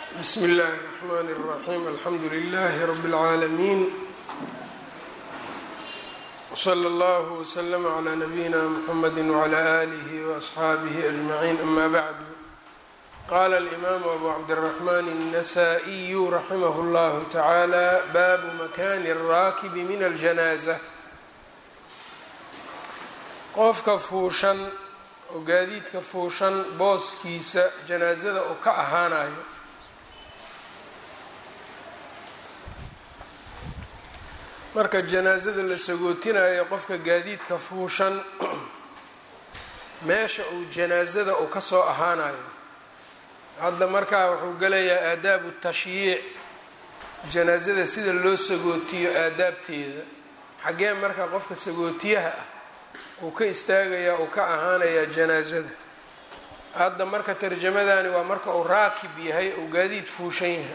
bsmi اllahi الرحmn الرaxيm alxamdu لlh rb العaalمين wslى اllه وslm عlى nabiyina mxamd وعlى آlih وأصxaabih أجmaعin ama bعd qala الإmam abu cabdالرحmn النsائي raximh اllah taعalى bab makani الrakb min الجanازة qofka fuushan oo gaadiidka fuushan booskiisa janaasada uu ka ahaanayo marka janaasada la sagootinayo qofka gaadiidka fuushan meesha uu janaasada uu ka soo ahaanayo hadda markaa wuxuu gelayaa aadaabu tashyiic janaasada sida loo sagootiyo aadaabteeda xaggee marka qofka sagootiyaha ah uu ka istaagayaa uu ka ahaanayaa janaasada hadda marka tarjamadani waa marka uu raakib yahay uu gaadiid fuushan yahay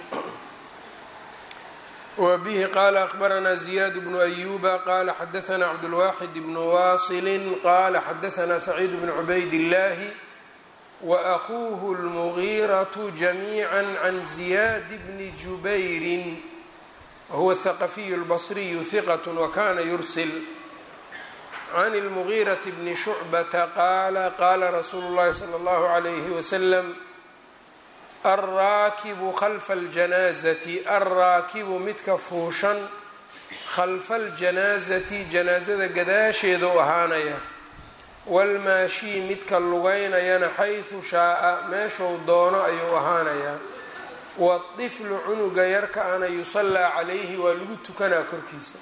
wa bihi qaala akbaranaa ziyaad bnu ayuba qaala xadaanaa cabdulwaaxid bnu waasilin qaala xadaanaa saciid bnu cubayd illaahi wa akuuhu lmugiiratu jamiica can ziyaad bni jubayrin wahuwa haqafiyu lbasriyu hiqat wakana yursil can اlmugiiraةi bni shucbata qaala qaala rasuulu اllahi salى اllahu عalayhi wasalam alraakibu khalfa اljanaazati alraakibu midka fuushan khalfa اljanaazati janaasada gadaasheeda u ahaanaya wاlmaashii midka lugaynayana xayثu shaaa meeshuu doono ayuu ahaanayaa waطiflu cunuga yarka ana yusallaa calayhi waa lagu tukanaa korkiisa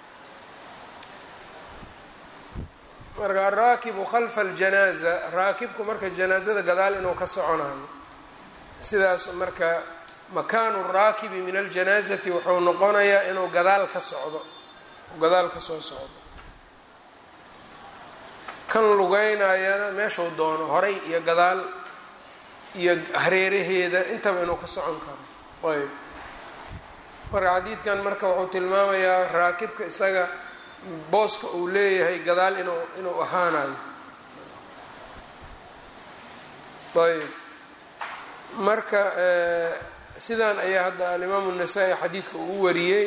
marka araakibu khalfa aljanaaza raakibku marka janaasada gadaal inuu ka soconayo sidaas marka makaanu raakibi min aljanaazati wuxuu noqonayaa inuu gadaal ka socdo gadaal ka soo socdo kan lugeynayana meeshuu doono horay iyo gadaal iyo hareeraheeda intaba inuu ka socon karo ayb marka xadiidkan marka wuxuu tilmaamayaa raakibka isaga booska uu leeyahay gadaal inuu inuu ahaanayo ayb marka sidan ayaa hadda alimaamu الnasaa-i xadiidka uu wariyey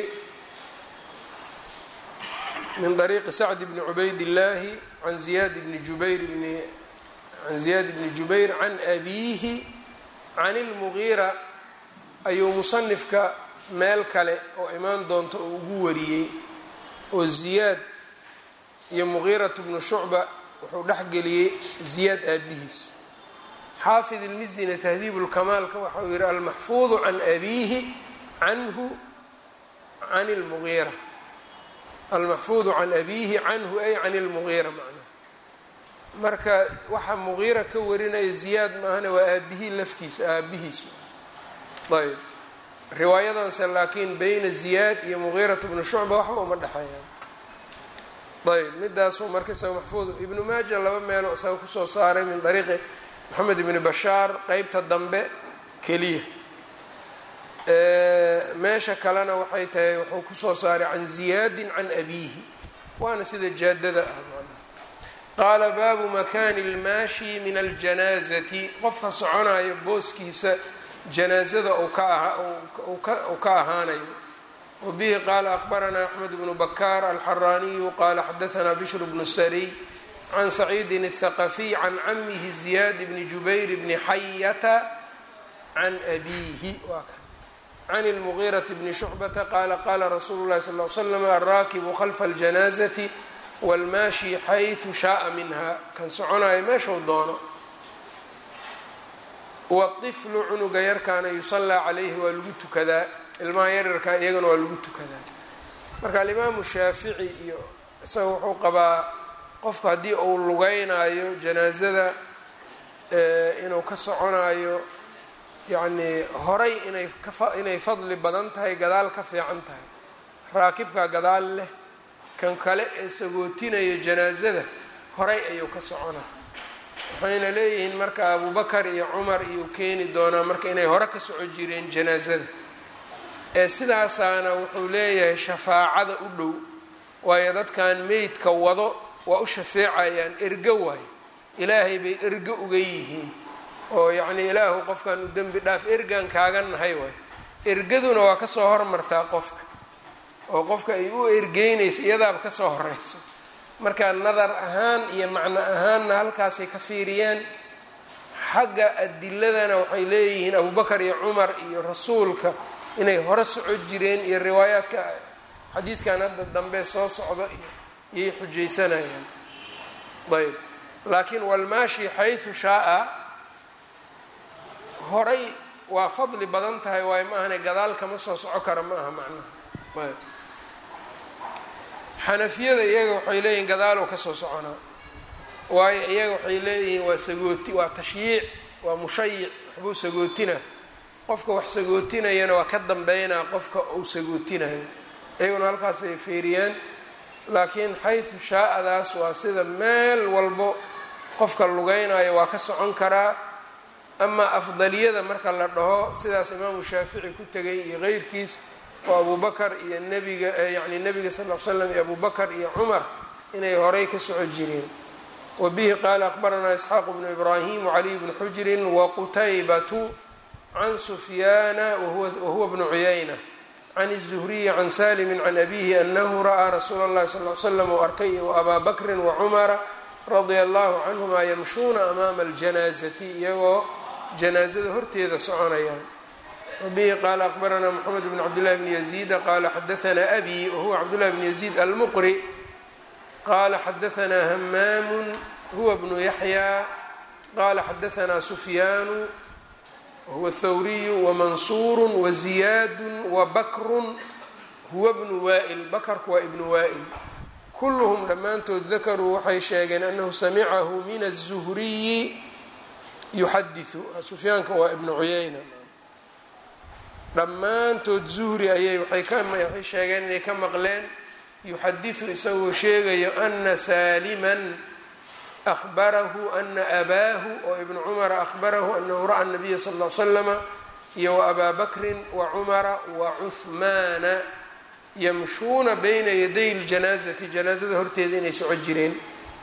min طariiqi sacd bni cubayd illaahi can ziyaad bni jubayr bni can ziyaad bni jubayr can abiihi can اlmugiira ayuu musanifka meel kale oo imaan doonta oo ugu wariyey oo ziyaad iyo mugiirat bnu shucba wuxuu dhexgeliyey ziyaad aabihiis xaafid ilmizina tahdiib lkamaalka waxau yihi almaxfuudu can abiihi canhu can lmugiira almaxfuudu can abiihi canhu ay can lmugiira macnaha marka waxa mugiira ka warinaya ziyaad maahane waa aabihii laftiisa aabihiis ayb riwaayadanse laakiin beyna ziyaad iyo mugiirat bnu shucba waxba uma dhexeeyaan ayb midaasuu marka isaga maxfuud ibnu maaja laba meelo isaga kusoo saaray min dariiqi moxamed ibni bashaar qeybta dambe keliya meesha kalena waxay tahay wuxuu kusoo saaray can ziyaadin can abiihi waana sida jaadada ah qaala baabu makani اlmaashi min aljanaazati qofka soconayo booskiisa janaazada uu ka ahaanayo wabihi qaala akbaranaa axmed bnu bakaar alxaraaniyu qaala xadaanaa bishr bnu sariy can saciidin الthaqafiy can camihi ziyaad bni jubayr bni xayata can abiihi can اlmugiiraةi bni shucbata qaala qaala rasuulu lahi sal l slam alraakibu khalfa اljanaazati wاlmaashi xayثu shaaa minha kan soconayo meeshuu doono waطiflu cunuga yarkaana yusallaa calayhi waa lagu tukadaa ilmaha yaryarkaa iyagana waa lagu tukadaa marka alimaamu shaafici iyo isaga wuxuu qabaa qofku haddii uu lugeynayo janaasada inuu ka soconayo yacnii horay inay kainay fadli badan tahay gadaal ka fiican tahay raakibka gadaal leh kan kale ee sagootinaya janaasada horay ayuu ka soconaa waxayna leeyihiin marka abubakar iyo cumar iyuu keeni doonaa marka inay hore ka soco jireen janaasada ee sidaasaana wuxuu leeyahay shafaacada u dhow waayo dadkan meydka wado waa u shafeecayaan ergo waayo ilaahay bay ergo uga yihiin oo yacnii ilaahu qofkan u dembi dhaaf ergaan kaaga nahay waay ergaduna waa kasoo hormartaa qofka oo qofka ay u ergeynaysa iyadaaba kasoo horeyso marka nadar ahaan iyo macno ahaanna halkaasay ka fiiriyeen xagga adiladana waxay leeyihiin abubakar iyo cumar iyo rasuulka inay hore soco jireen iyo riwaayaadka xadiidkan hadda dambe soo socda iyo iyay xujaysanayaan ayb laakiin walmaashi xaysu shaaa horay waa fadli badan tahay waayo ma ahane gadaal kama soo soco kara ma aha macnaha ayb xanafiyada iyaga waxay leeyihiin gadaalow ka soo soconaa waayo iyaga waxay leeyihiin waa sagooti waa tashyiic waa mushayic waxbuu sagootina qofka wax sagootinayana waa ka dambeynaa qofka uu sagootinayo iyaguna halkaas ay feeriyaan laakiin xaysu shaa-adaas waa sida meel walbo qofka lugeynayo waa ka socon karaa amaa afdaliyada marka la dhaho sidaas imaamu shaafici ku tegay iyo keyrkiis oo abubakar iyo nebiga yacni nebiga sal l slam iyo abubakar iyo cumar inay horay ka soco jireen wa bihi qaala akhbaranaa isxaaq bnu ibraahim wacaliy bnu xujrin waqutaybatu can sufyaana wahuwa bnu cuyayna can الzuhriyi can salimi can abihi anahu ra'aa rasuula اllahi sal l slam u arkay waabaa bakri wacumara radia allahu canhuma yamshuuna amaama اljanaazati iyagoo janaazada horteeda soconayaan wabihi qaala akhbaranaa mxamed bn cabdillahi bni yaziida qaala xadaanaa abi wahuwa cabdullahi bni yaziid almuqri qaala xadaanaa hamaamu huwa bnu yaxya qaala xadaanaa sufyaanu wahuwa thawriyu wamansuuru waziyaadu wabakru huwa bnu waa'il bakarku waa ibnu waa'il kulluhum dhammaantood dakaruu waxay sheegeen anahu samicahu min aلzuhriyi yuxadiu sufyaanka waa ibnu cuyayna dhammaantood zuhri ayay waxay sheegeen inay ka maqleen yuxadiثu isagoo sheegayo ana saaliman ahbarahu ana abaahu oo ibnu cumara ahbarahu anahu ra'a nabiya sal l slama iyo waabaa bakrin wacumara wacuhmaana yamshuuna bayna yaday ljanaazati janaazada horteeda inay soco jireen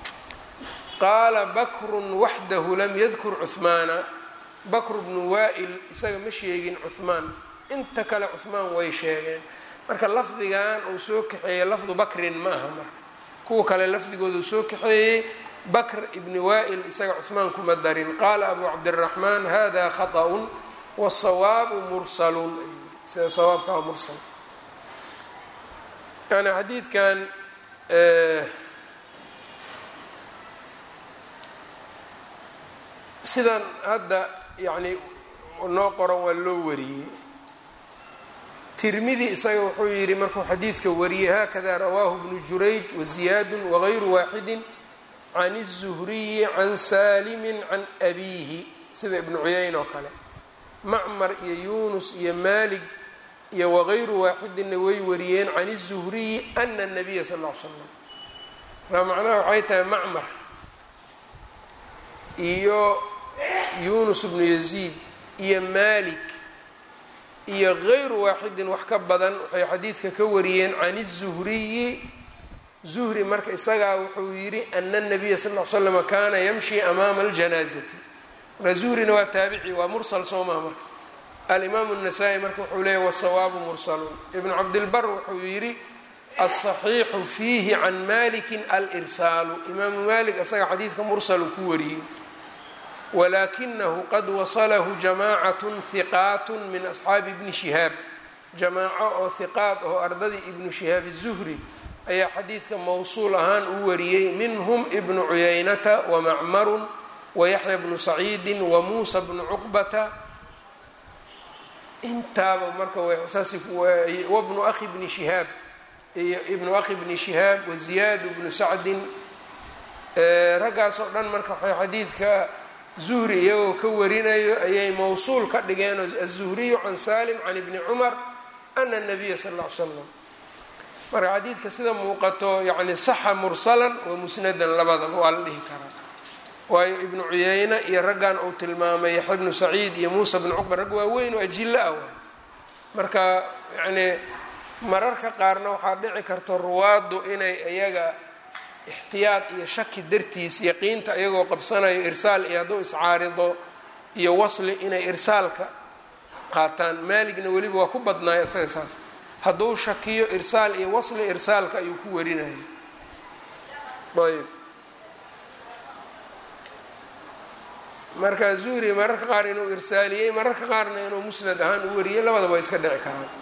qaala bakrun waxdahu lam yadkur cuhmaana bakru bnu waa'il isaga ma sheegin cuhmaan inta kale cuhmaan way sheegeen marka lafdigan uu soo kaxeeyey lafdu bakrin ma aha marka kuwa kale lafdigooda uu soo kaxeeyey bakr ibni waa'il isaga cuhmaan kuma darin qaala abu cabdiraxmaan hada khaطأun wsawaabu mursalun sida sawaabka waa mursal yani xadiidkan sidan hadda yani noo qoran waa loo wariyey tirmidi isaga wuxuu yidhi markuu xadiidka wariyey hakada rawaahu bnu jurayj waziyaadu wagayru waaxidi can الzuhriyi can saalimi can abiihi sida ibnu cuyayn oo kale macmar iyo yunus iyo malig iyo wagayru waaxidinna way wariyeen can الzuhriyi ana الnabiya sal ll ly slam markaa macnaha waxay tahay macmar iyo yunus bnu yaziid iyo malik iyo gayru waaxidin wax ka badan waxay xadiidka ka wariyeen can الzuhriyi zuhri marka isagaa wuxuu yidhi ana الnabiya sal ll ly slama kaana yamshi amaama اljanaazati marka zuhrina waa taabici waa mursal soo maha marka alimaamu الnasaa-i marka wuxuu leeyahy wasawaabu mursalun ibnu cabdilbar wuxuu yidhi aلصaxiixu fiihi can maliki alirsaalu imaamu malik isaga xadiidka mursalu ku wariyey walakinahu qad wasalahu jamacat hiqaat min asxaabi ibni shihaab jamaaco oo hiqaat oo ardadii ibnu shihaab الzuhri ayaa xadiidka mowsuul ahaan u wariyey minhm ibnu cuyaynata wamacmaru wayaxya bnu saciidi wamuusa bnu cuqbata intaaba marka wabnu ahi bni shihaab ibnu akhi bni shihaab waziyaad bnu sacdin raggaas oo dhan marka waxay xadiidka zuhri iyagoo ka warinayo ayay mowsuul ka dhigeen aلzuhriyu can salim can ibni cumar ana الnabiya sal ll ly slam marka xadiidka sida muuqato yani saxa mursalan wa musnadan labadaba waa la dhihi karaa waayo ibnu cuyeyne iyo raggan uu tilmaamay yaxya bnu saciid iyo muusa bnu cuqba rag waaweyn oo ajilo ah waay marka yani mararka qaarna waxaa dhici karta ruwaaddu inay iyaga ixtiyaad iyo shaki dartiis yaqiinta iyagoo qabsanayo irsaal iyo hadduu iscaarido iyo wasli inay irsaalka qaataan maaligna weliba waa ku badnaay isaga saas hadduu shakiyo irsaal iyo wasli irsaalka ayuu ku warinaya ayb marka zuhri mararka qaar inuu irsaaliyey mararka qaarna inuu musnad ahaan u wariyey labadaba way iska dhici karaan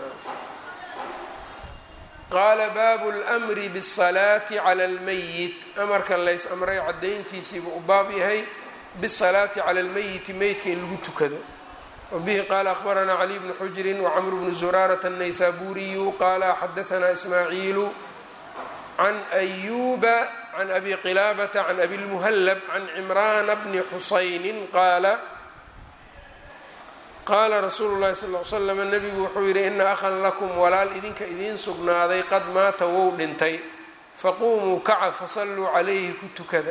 qaala baabu lmri bsalaati cala lmayit amarka lays amray caddayntiisiibuu u baab yahay bisalaati cala lmayiti meydka in lagu tukado wabihi qaala akhbaranaa caliy bnu xujrin wacamr bnu zuraarata الnaysaburiyu qaala xadaanaa ismaaciilu can ayuba can abi qilaabata can abi lmuhallab can cimraana bni xusayni qaala qaala rasuulu llahi sal l slam nabigu wuxuu yidhi ina akhan lakum walaal idinka idiin sugnaaday qad maata wou dhintay faquumuu kaca fasalluu calayhi ku tukada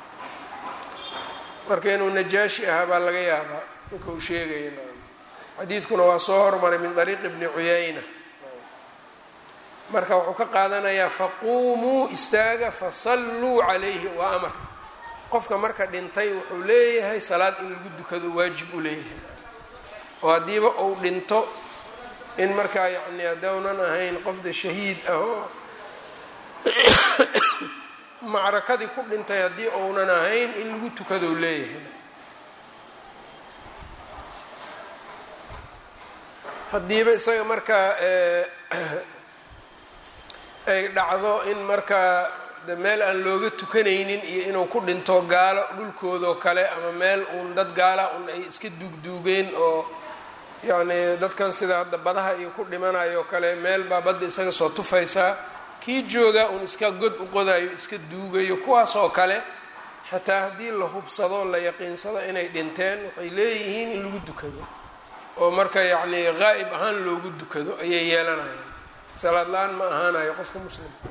marka inuu najaashi ahaa baa laga yaabaa ninka uu sheegaya xadiidkuna waa soo hormaray min ariiqi bni cuyayna marka wuxuu ka qaadanayaa faquumuu istaaga fasalluu calayhi waa amar qofka marka dhintay wuxuu leeyahay salaad in lagu dukado waajib u leeyahay oo haddiiba uu dhinto in markaa yacni haddownan ahayn qofda shahiid ah oo macrakadii ku dhintay haddii uunan ahayn in lagu tukadou leeyahay haddiiba isaga markaa ay dhacdo in markaa de meel aan looga tukanaynin iyo inuu ku dhinto gaalo dhulkoodoo kale ama meel uun dad gaala un ay iska duugduugeen oo yacni dadkan sida hadda badaha iyo ku dhimanayo kale meel baa badda isaga soo tufaysaa kii joogaa uun iska god u qodayo iska duugayo kuwaas oo kale xataa haddii la hubsado la yaqiinsado inay dhinteen waxay leeyihiin in lagu dukado oo marka yacni qaa'ib ahaan loogu dukado ayay yeelanayaan salaad la-aan ma ahaanayo qofka muslimka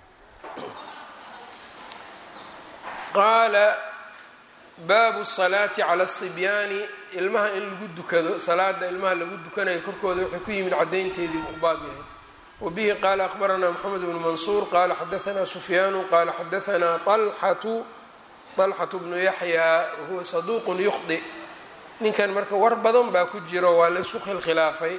qaala baabu salaati cala asibyaani ilmaha in lagu dukado salaada ilmaha lagu dukanayo korkooda waxay ku yimid caddaynteedii u baab yahay wabihi qaala akhbaranaa moxamed bnu mansuur qaala xadaanaa sufyaanu qaala xadaanaa alxatu alxatu bnu yaxyaa wahuwa saduuqun yukhdi ninkan marka war badan baa ku jiro waa laysku khilkhilaafay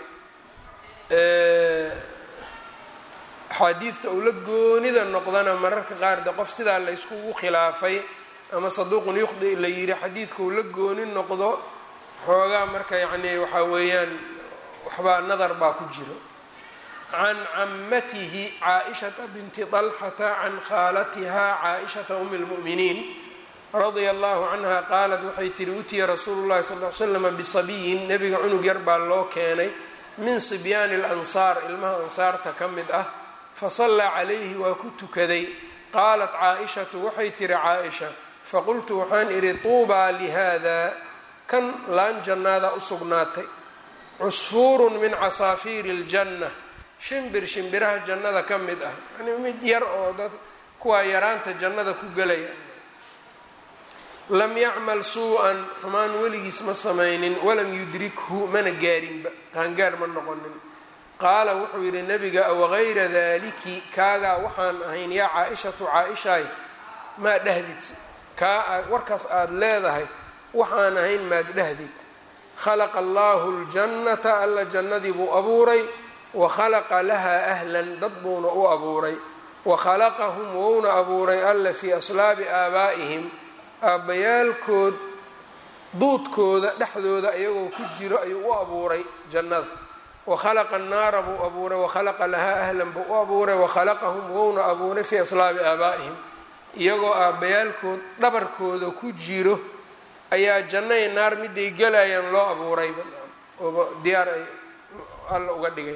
axaadiidta uu la goonida noqdana mararka qaar de qof sidaa layskugu khilaafay ama saduuqun yukhdi la yidhi xadiidka uu la gooni noqdo xoogaa marka yacni waxaa weeyaan waxbaa nadar baa ku jiro can camatihi caaishata binti طalxata can khaalatiha caaishata umi اlmu'miniin radia allahu canha qaalat waxay tihi utiya rasuulu llahi sal l slama bisabiyin nebiga cunug yar baa loo keenay min sibyaani اlansaar ilmaha ansaarta ka mid ah fasallaa calayhi waa ku tukaday qaalat caaishatu waxay tihi caaisha faqultu waxaan idhi tuubaa lihada kan laan jannaada u sugnaatay cusfuurun min casaafiiri اljanna shimbir shimbiraha jannada ka mid ah yani mid yar oo dad kuwaa yaraanta jannada ku gelaya lam yacmal suu-an xumaan weligiis ma samaynin walam yudrikhu mana gaarinba qaangaar ma noqonin qaala wuxuu yidhi nebiga awagayra daaliki kaagaa waxaan ahayn yaa caa-ishatu caa-ishaay maa dhahdid kaa warkaas aada leedahay waxaan ahayn maad dhahdid khalaqa allaahu ljannata alla jannadii buu abuuray wa khalaqa lahaa ahlan dad buuna u abuuray wa khalaqahum wouna abuuray alla fii aslaabi aabaa'ihim aabbayaalkood duudkooda dhexdooda iyagoo ku jiro ayuu u abuuray jannada wa khalaqa annaara buu abuuray wa khalaqa lahaa ahlan buu u abuuray wa khalaqahum wouna abuuray fii aslaabi aabaa'ihim iyagoo aabbayaalkood dhabarkooda ku jiro ayaa jannay naar miday gelayaan loo abuurayba ooba diyaar ay alla uga dhigay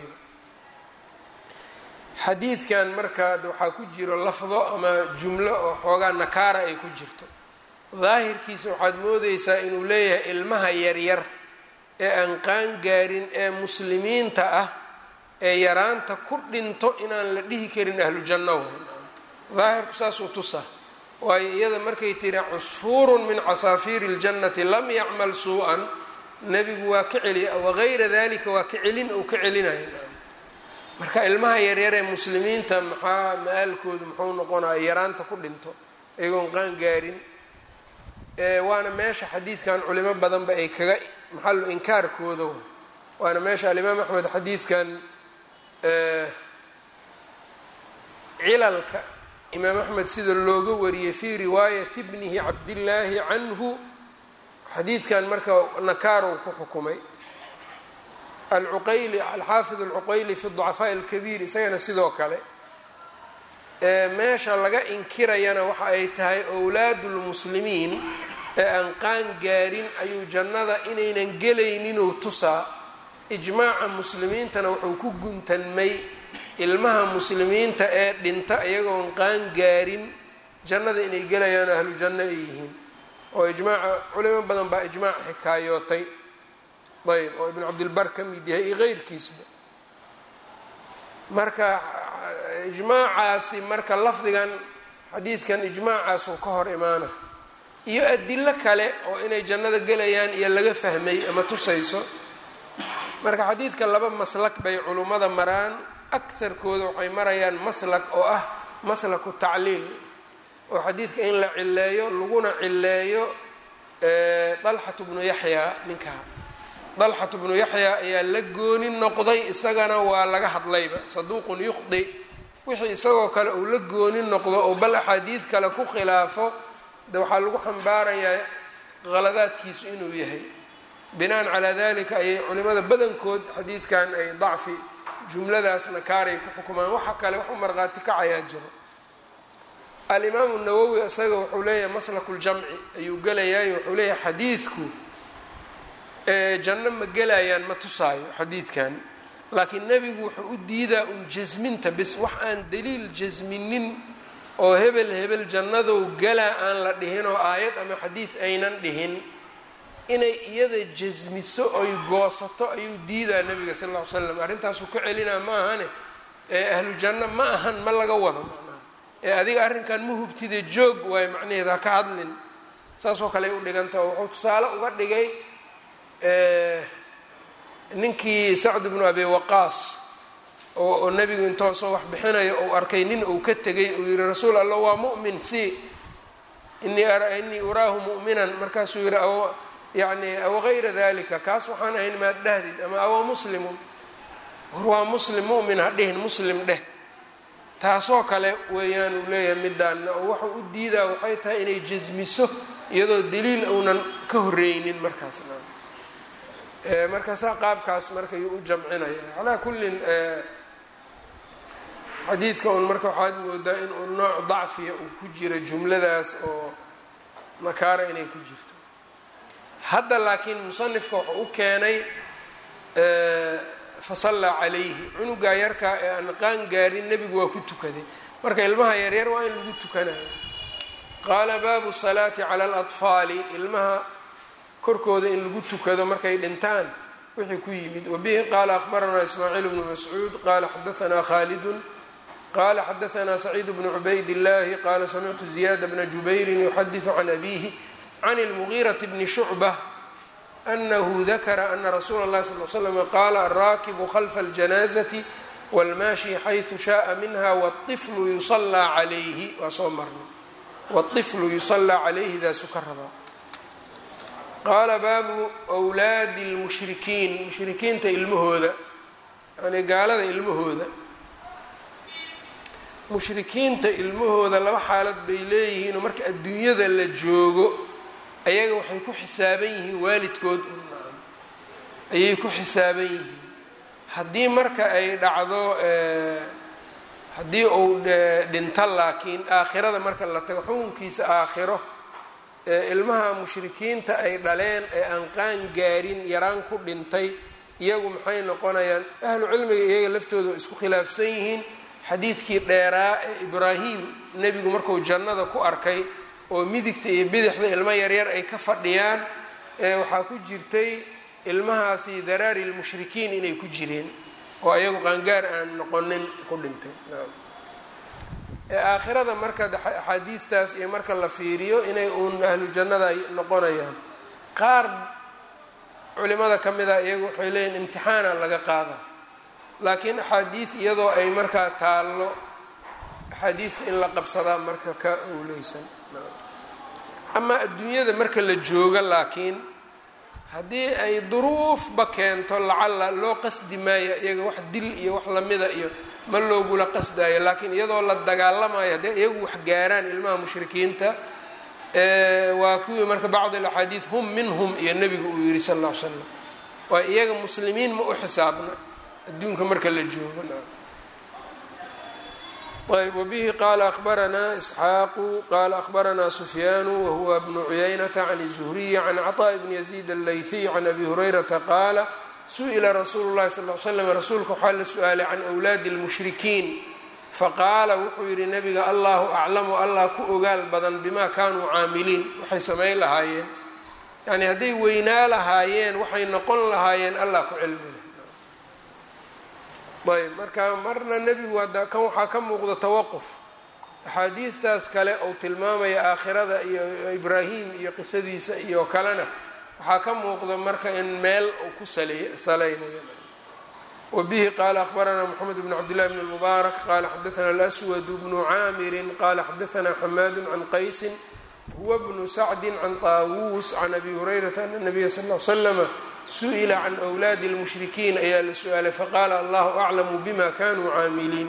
xadiidkan marka waxaa ku jiro lafdo ama jumlo oo xoogaa nakaara ay ku jirto daahirkiisa waxaad moodeysaa inuu leeyahay ilmaha yaryar ee aan qaan gaarin ee muslimiinta ah ee yaraanta ku dhinto inaan la dhihi karin ahlu janno way daahirku saasuu tusa waayo iyada markay tiri cusfuurun min casaafiiri اljannati lam yacmal suu-an nebigu waa ka celiya wagayra dalika waa ka celin ou ka celinaya marka ilmaha yaryar ee muslimiinta maxaa ma-aalkoodu muxuu noqonaya yaraanta ku dhinto iyagoon qaan gaarin waana meesha xadiidkan culimo badanba ay kaga maxalu inkaarkooda waana meesha alimaam axmed xadiidkan cilalka imaam axmed sida looga wariyey fii riwaayati bnihi cabdillaahi canhu xadiidkan marka nakaarow ku xukumay alcuqayli alxaafid alcuqayli fi ducafaaءi اlkabiir isagana sidoo kale meesha laga inkirayana waxa ay tahay owlaadu lmuslimiin ee aan qaan gaarin ayuu jannada inaynan gelayninuu tusaa ijmaaca muslimiintana wuxuu ku guntanmay ilmaha muslimiinta ee dhinta iyagoon qaan gaarin jannada inay gelayaan ahlu janno ay yihiin oo ijmaaca culimo badan baa ijmaac xikaayootay ayb oo ibn cabdilbar ka mid yahay iyo keyrkiisba marka ijmaacaasi marka lafdigan xadiidkan ijmaacaasuu ka hor imaana iyo adilo kale oo inay jannada gelayaan iyo laga fahmay ama tusayso marka xadiidka laba maslak bay culummada maraan akarkooda waxay marayaan maslak oo ah maslaku tacliil oo xadiidka in la cileeyo laguna cileeyo dalxatu bnu yaxyaa ninkaa dalxatu bnu yaxyaa ayaa la gooni noqday isagana waa laga hadlayba saduuqun yuqdi wixii isagoo kale uu la gooni noqdo oo bal axaadiid kale ku khilaafo de waxaa lagu xambaarayaa qaladaadkiisu inuu yahay binaan calaa dalika ayay culimada badankood xadiidkan ay dacfi jumladaas nakaaray ku xukumaan waxa kale wax u markhaati kacayaa jiro alimaamu nawowi isaga wuxuu leeyahay maslaku ljamci ayuu gelayaay wuxuu leeyahay xadiidku janno ma gelayaan ma tusaayo xadiidkan laakiin nebigu wuxuu u diidaa un jasminta bis wax aan daliil jasminin oo hebel hebel jannadow galaa aan la dhihin oo aayad ama xadiid aynan dhihin inay iyada jasmiso oy goosato ayuu diidaa nebiga sal ll ly slam arrintaasuu ka celinaa ma ahane ee ahlu janno ma ahan ma laga wado macnaha ee adiga arrinkan ma hubtide joog waayo macnaheed ha ka hadlin saasoo kale ay u dhiganta oo wuxuu tusaale uga dhigay ninkii sacd bnu abi waqaas oo nebigu intoosoo wax bixinayo ou arkay nin uu ka tegay uu yihi rasuul allah waa mu'min si inii inii uraahu mu'minan markaasuu yihi aw yani aw gayra dalika kaas waxaan ahayn maad dhahdid ama awa muslimun war waa muslim mu'min ha dhihin muslim dheh taasoo kale weeyaan uu leeyahay midaana oo waxau u diidaa waxay tahay inay jasmiso iyadoo daliil uunan ka horreynin markaasna markaasaa qaabkaas marka yuu u jamcinaya calaa kullin xadiidka un marka waxaad moodaa in uu nooc dacfiya uu ku jiro jumladaas oo nakaara inay ku jirto hadda laakiin musanifka wuxuu u keenay fasallaa calayhi cunugaa yarkaa ee aan qaan gaarin nebigu waa ku tukaday marka ilmaha yaryar waa in lagu tukanayo qaala baabu salaati cala alatfaali ilmaha korkooda in lagu tukado markay dhintaan wixii ku yimid wabihi qaala akhbaranaa ismaaciil bnu mascuud qaala xadaanaa khaalidun qala xadaanaa saciid bnu cubayd illaahi qaala samictu ziyaada bna jubayrin yuxadiثu can abihi can اlmugiiraةi bni shucbة anahu dakara ana rasuula اllahi sal l slm qaala alraakibu khalfa اljanaazati wاlmaashi xayثu shaءa minha wاطiflu yusallaa calayhi waa soo marnay wاطiflu yusallaa calayhi daasu ka rabaa qaala baabu wlaadi اlmushrikiin mushrikiinta ilmahooda yani gaalada ilmahooda mushrikiinta ilmahooda laba xaalad bay leeyihiinoo marka adduunyada la joogo ayaga waxay ku xisaaban yihiin waalidkood ayay ku xisaaban yihiin haddii marka ay dhacdo haddii uu dhinto laakiin aakhirada marka la tago xukunkiisa aakhiro ilmaha mushrikiinta ay dhaleen ee aan qaan gaarin yaraan ku dhintay iyagu maxay noqonayaan ahlu cilmiga iyaga laftooda oo isku khilaafsan yihiin xadiidkii dheeraa ee ibraahim nebigu marku jannada ku arkay oo midigta iyo bidixda ilmo yaryar ay ka fadhiyaan ee waxaa ku jirtay ilmahaasi daraari lmushrikiin inay ku jireen oo ayagu qaangaar aan noqonin ku dhintay aakhirada marka axaadiidtaas iyo marka la fiiriyo inay uun ahlu jannada ay noqonayaan qaar culimada ka mid a iyagu waxay leeyihin imtixaana laga qaada laakiin axaadiid iyadoo ay markaa taallo axaadiidta in la qabsadaa marka ka owleysan amaa adduunyada marka la joogo laakiin haddii ay duruufba keento lacalla loo qasdi maayo iyaga wax dil iyo wax lamida iyo ma loogula qasdayo laakiin iyadoo la dagaalamayo haddii iyagu wax gaaraan ilmaha mushrikiinta waa kuwii marka bacd alaxaadiid hum minhum iyo nebigu uu yihi sal alla ly slam waa iyaga muslimiin ma u xisaabna adduunka marka la joogo ayb wbihi qala akhbaranaa isxaaqu qala akhbaranaa sufyaanu wahuwa bnu cuyaynata can zuhriyi can caطاء bni yaziid allayhiy can abi hurayrata qaala su-ila rasuulu llahi sal l slam rasuulka waxaa la su-aalay can wlaadi اlmushrikiin faqaala wuxuu yihi nabiga allahu aclamu allah ku ogaal badan bima kanuu caamiliin waxay samayn lahaayeen yani hadday weynaa lahaayeen waxay noqon lahaayeen allah ku cilmile ayb marka marna nebigu kan waxaa ka muuqda tawaquf axaadiidtaas kale ou tilmaamaya aakhirada iyo ibraahim iyo qisadiisa iyo kalena waxaa ka muuqda marka in meel uu ku salaynayo wabihi qaala akhbaranaa moxamed bn cabdillahi bn mubaarak qaala xadaana alaswad bnu caamirin qaala xadaanaa xamaadu can qaysin huwa bnu sacdi can taawuus can abi hurayrata ana nabiya sal l slama su-ila can wlaadi اlmushrikiin ayaa la su-aalay faqaala allahu aclamu bima kanuu caamiliin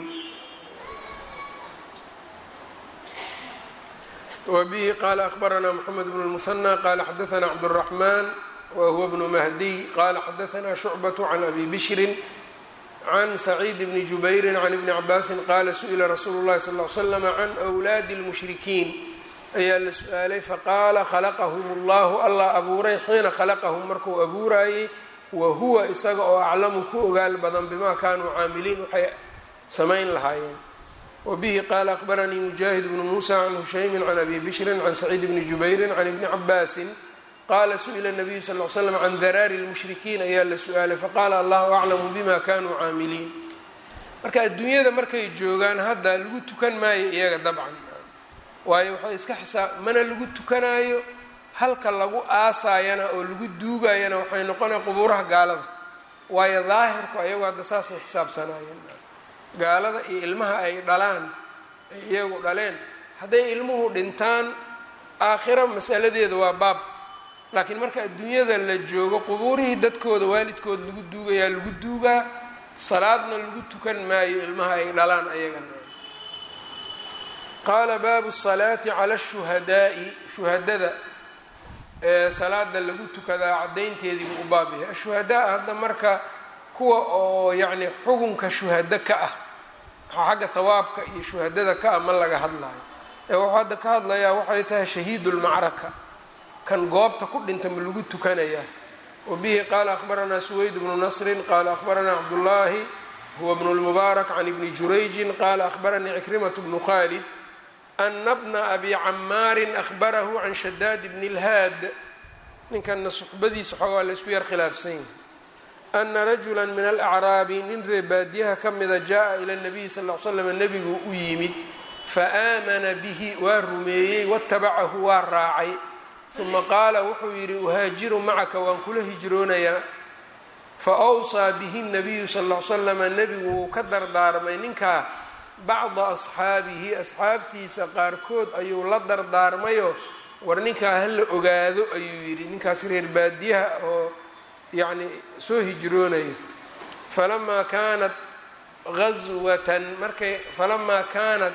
wbihi qala akhbaranaa mxamed bn اlmuhanى qala xadaana cabdالraxman wahuwa bnu mahdiy qala xadaana shucbaة can abi bishrin can saciid bni jubayri can ibni cabaasin qala su-ila rasuulu اllahi sal ly slam can wlaadi اlmushrikiin ayaa la su-aalay faqaala khalaqahum اllahu allah abuuray xiina khalaqahum markuu abuurayey wa huwa isaga oo aclamu ku ogaal badan bima kanuu caamiliin waxay samayn lahaayeen wabihi qaala akhbaranii mujaahid bnu muusa can hushaymin can abi bishrin can saciid bni jubayrin can ibni cabaasin qaala su-ila nabiyu sal l slam can daraari lmushrikiin ayaa la su-aalay faqaala allahu aclamu bima kanuu caamiliin marka adduunyada markay joogaan hadda lagu tukan maayo iyaga dabcan waayo waxay iska xisaab mana lagu tukanaayo halka lagu aasaayana oo lagu duugayana waxay noqonaya qubuuraha gaalada waayo daahirku ayagu hadda saasay xisaabsanaayeen gaalada iyo ilmaha ay dhalaan ay iyagu dhaleen hadday ilmuhu dhintaan aakhira masaladeeda waa baab laakiin marka adduunyada la joogo qubuurihii dadkooda waalidkooda lagu duugayaa lagu duugaa salaadna lagu tukan maayo ilmaha ay dhalaan ayagana qaala baabu salaati cala shuhadaa'i shuhadada ee salaada lagu tukadaa caddaynteedii buu u baab yahay ashuhadaa hadda marka kuwa oo yacni xugunka shuhado ka ah xagga hawaabka iyo shuhadada ka ah ma laga hadlayo ee wuxuu hadda ka hadlayaa waxay tahay shahiidulmacraka kan goobta ku dhinta ma lagu tukanayaa wa bihi qaala akhbaranaa suweyd bnu nasrin qaala akhbaranaa cabdullaahi huwa bnu lmubaarak can ibni jurayjin qaala akhbaranii cikrimatu bnu khaalid ana bna abi camaarin ahbarahu can shadaad bni lhaad ninkana suxbadiisa xoogaa la isku yar khilaafsan yahay ana rajula min alacraabi nin ree baadiyaha ka mida jaa ila nabiyi sal l slam nebigu u yimid faaamana bihi waa rumeeyey watabacahu waa raacay uma qaala wuxuu yidhi uhaajiru macaka waan kula hijroonayaa fa awsaa bihi nabiyu sal l slama nebigu wuu ka dardaarmay ninkaa bacda asxaabihi asxaabtiisa qaarkood ayuu la dardaarmayo war ninkaa hala ogaado ayuu yidhi ninkaas reer baadiyaha oo yacni soo hijroonayo falamaa kaanat aswatan markay falamaa kaanat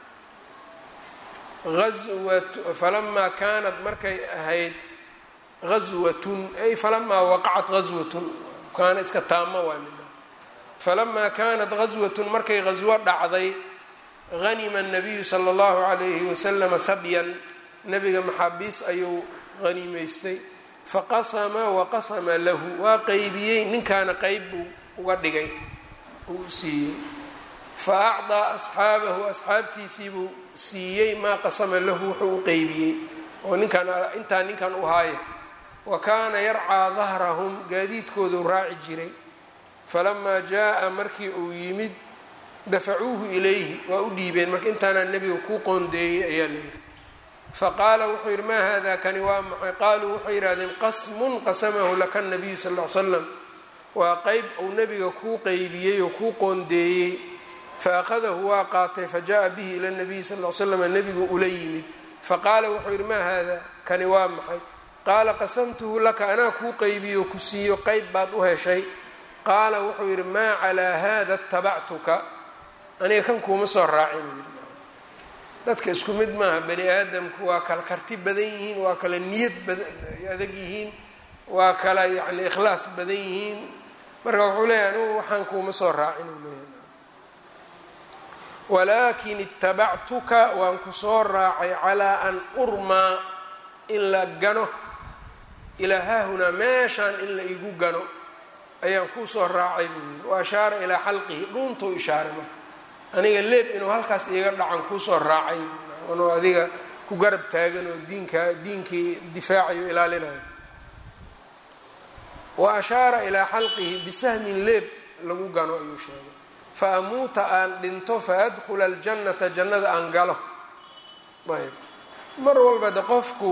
awat falamaa kaanat markay ahayd gaswatun ay falamaa waqacat gaswatun kaana iska taamo waa midha falamaa kaanat gaswatun markay gaswo dhacday hanima nabiyu sala allahu calayhi wasalama sabyan nebiga maxaabiis ayuu haniimaystay faqasama waqasama lahu waa qeybiyey ninkaana qeyb buu uga dhigay uu siiyey fa acdaa asxaabahu asxaabtiisiibuu siiyey maa qasama lahu wuxuu u qeybiyey oo ninkaan intaa ninkan u haaya wa kaana yarcaa dahrahum gaadiidkooduu raaci jiray falamaa jaa-a markii uu yimid dafacuuhu ilayhi waa u dhiibeen marka intaanaa nebiga kuu qoondeeyey ayaa la yidhi faqaala wuxuu yidhi maa hada kani waa maxay qaaluu waxay yidhahdeen qasmun qasamahu laka nabiyu sal l slam waa qeyb uu nebiga kuu qeybiyey oo kuu qoondeeyey fa akhadahu waa qaatay fa jaa bihi ila nabiyi sal l slam nebigu ula yimid faqaala wuxuu yidhi maa hada kani waa maxay qaala qasamtuhu laka anaa kuu qeybiyo ku siiyo qeyb baad u heshay qaala wuxuu yidhi maa calaa haada tabactuka aniga kan kuuma soo raacin dadka isku mid maaha bani aadamku waa kala karti badan yihiin waa kala niyad adag yihiin waa kala yacni ikhlaas badan yihiin marka wuxuu leeyahy anigu waxaan kuuma soo raacin uu leeyahay walaakin itabactuka waan ku soo raacay calaa an urmaa in la gano ilaa haahunaa meeshaan in la igu gano ayaan kuu soo raacay buu yidhi wa ashaara ilaa xalqihi dhuuntuu ishaaray marka aniga leeb inuu halkaas iiga dhacan kuusoo raacay anoo adiga ku garab taagan oo diinka diinkii difaacayo ilaalinayo wa ashaara ilaa xalqihi bisahmin leeb lagu gano ayuu sheegay fa amuuta aan dhinto fa adkhula aljannata jannada aan galo ayb mar walba de qofku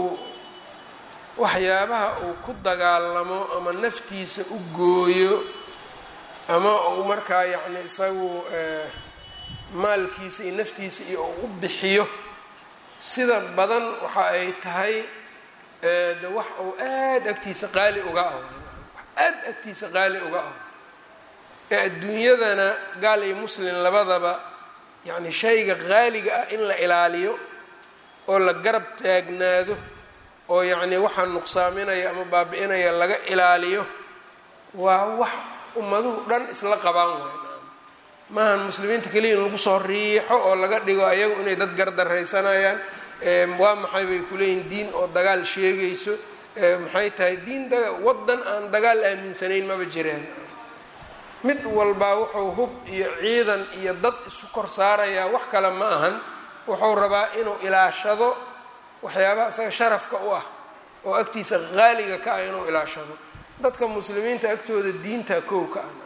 waxyaabaha uu ku dagaalamo ama naftiisa u gooyo ama uu markaa yacni isagu maalkiisa iyo naftiisa iyo u bixiyo sida badan waxa ay tahay de wax uu aada agtiisa qaali uga ah aada agtiisa qaali uga ah ee adduunyadana gaal iyo muslim labadaba yacni shayga qaaliga ah in la ilaaliyo oo la garab taagnaado oo yacni waxaa nuqsaaminaya ama baabi-inaya laga ilaaliyo waa wax ummaduhu dhan isla qabaan waay maahan muslimiinta keliya in lagu soo riixo oo laga dhigo ayagu inay dad gardaraysanayaan waa maxay bay kuleeyihin diin oo dagaal sheegayso maxay tahay diin wadan aan dagaal aaminsanayn maba jireen mid walbaa wuxuu hub iyo ciidan iyo dad isu kor saarayaa wax kale ma ahan wuxuu rabaa inuu ilaashado waxyaabaha isaga sharafka u ah oo agtiisa qaaliga ka ah inuu ilaashado dadka muslimiinta agtooda diinta kow ka ah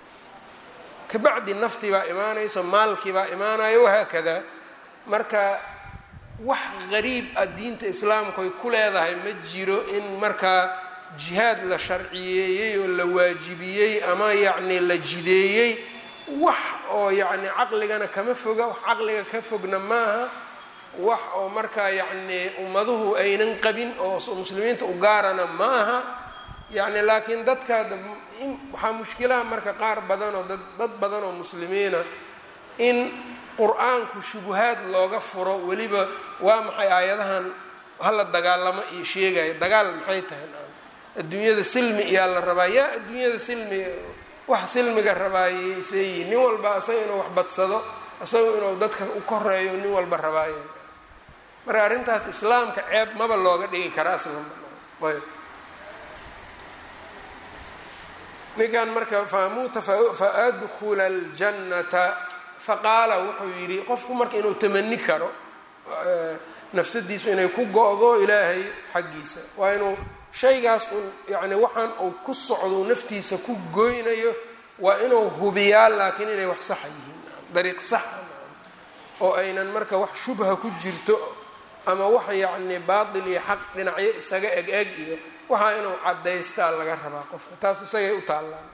kabacdi naftii baa imaanayso maalkii baa imaanayo wahaakada marka wax qariib ah diinta islaamku ay ku leedahay ma jiro in markaa jihaad la sharciyeeyey oo la waajibiyey ama yacni la jideeyey wax oo yacni caqligana kama foga wax caqliga ka fogna maaha wax oo markaa yacni ummaduhu aynan qabin oo muslimiinta u gaarana ma aha yacni laakiin dadka waxaa mushkilaha marka qaar badan oo dad dad badan oo muslimiina in qur-aanku shubuhaad looga furo weliba waa maxay aayadahan hala dagaalamo iyo sheegaya dagaal maxay tahay adduunyada silmi iyaa la rabaa yaa adduunyada silmi wax silmiga rabaayey seeyi nin walba asaga inuu wax badsado asaga inuu dadka u koreeyo nin walba rabaaye marka arrintaas islaamka ceeb maba looga dhigi karaa aslanba ayb ninkan marka faamuuta faadkula aljannata faqaala wuxuu yidhi qofku marka inuu tamani karo nafsadiisu inay ku go-do ilaahay xaggiisa waa inuu shaygaas un yani waxaan uu ku socdo naftiisa ku goynayo waa inuu hubiyaa laakiin inay wax saxa yihiin dariiq saxa oo aynan marka wax shubha ku jirto ama wax yacni baatil iyo xaq dhinacyo isaga eg eg iyo waxaa inuu cadaystaa laga rabaa qofka taas isagay u taallaan